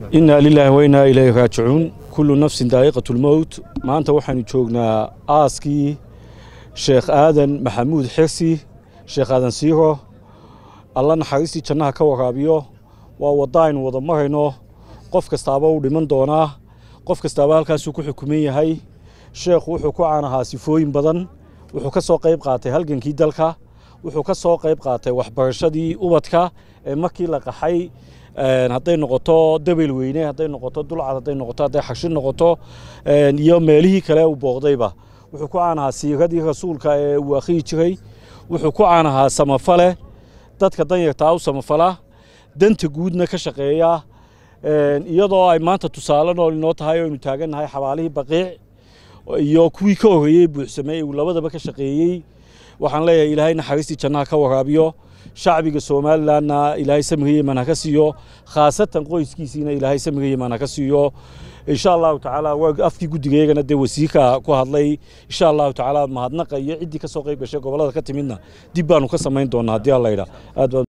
inaa lilaahi wainaa ilayhi raajicuun kullu nafsin daa'iqatu lmowt maanta waxaanu joognaa aaskii sheekh aadan maxamuud xirsi sheekh aadan siiro alla naxariistii jannaha ka waraabiyo waa wadda aynu wada marayno qof kastaaba u dhiman doonaa qof kastaaba halkaasuu ku xukuman yahay sheekhu wuxuu ku caanahaa sifooyin badan wuxuu ka soo qayb qaatay halgankii dalka wuxuu ka soo qayb qaatay waxbarashadii ubadka ee markii la qaxay hadday noqoto dabel weyne hadday noqoto dulcad hadday noqoto hadday xashi noqoto iyo meelihii kale uu booqdayba wuxuu ku caanahaa siiradii rasuulka ee uu akhriyi jiray wuxuu ku caanahaa samafale dadka danyartaa u samafala danta guudna ka shaqeeya iyadoo ay maanta tusaale nool inoo tahay oo aynu taagannahay xabaalihii baqiic iyo kuwii ka horreeyey buuxsamey uu labadaba ka shaqeeyey waxaan leeyahay ilaahay naxariistii jannaha ka waraabiyo shacbiga somalilanna ilaahay samriga yeman ha ka siiyo khaasatan qoyskiisiina ilaahay samriga yeman ha ka siiyo insha allahu tacaala afkii guddigaygana dee wasiirka ku hadlay insha allahu tacaala mahadnaqa iyo ciddii ka soo qayb gashay gobollada ka timidna dib baanu ka samayn doonaa haddii alla yidhaa aad